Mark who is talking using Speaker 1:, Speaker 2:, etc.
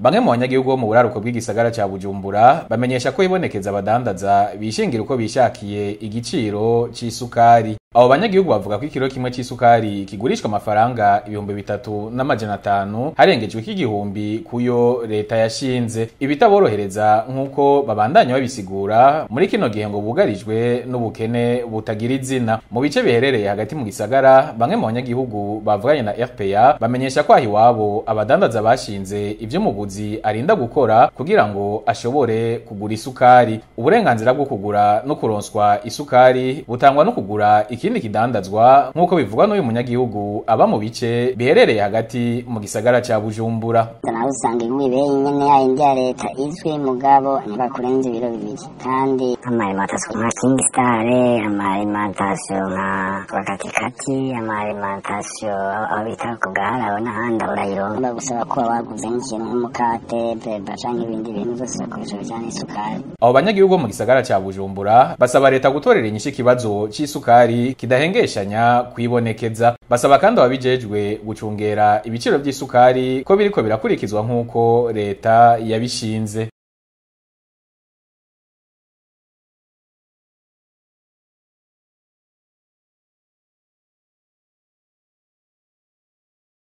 Speaker 1: bamwe mu banyagihugu bo mu buraruko bw'igisagara ca bujumbura bamenyesha ko ibonekeza abadandaza bishingira uko bishakiye igiciro c'isukari abo banyagihugu bavuga ko ikiro kimwe c'isukari kigurishwa amafaranga ibihumbi bitatu n'amajana atanu harengejwe k'igihumbi kuyo leta yashinze ibitaborohereza nk'uko babandanya babisigura muri kino gihe ngo bugarijwe n'ubukene butagira izina mu bice biherereye hagati mu gisagara bamwe mu banyagihugu bavuganye na RPA bamenyesha ko aho iwabo abadandaza bashinze ivyo muguzi arinda gukora kugira ngo ashobore kugura isukari uburenganzira bwo kugura no kuronswa isukari butangwa no kugura ikindi kidandazwa nk'uko bivugwa n'uyu munyagihugu aba mu bice biherereye hagati mu gisagara ca Bujumbura
Speaker 2: nawe usanga imibeye nyene yayindi ya leta izwi mugabo ntibakurenza ibiro bibiri kandi amarimantasiyo nka king star amarimantasiyo nka bakatikati amarimantasiyo aho bita ku gahararo n'ahandi urayironka bagusaba ko waguze nk'ikintu nk'umukate beba canke ibindi bintu vyose bakoresha bijanye n'isukari
Speaker 1: abo banyagihugu bo mu gisagara ca Bujumbura basaba leta gutorera inyishu ikibazo c'isukari kidahengeshanya kwibonekeza basaba kandi ababijejwe gucungera ibiciro vy'isukari ko biriko birakurikizwa nk'uko leta yabishinze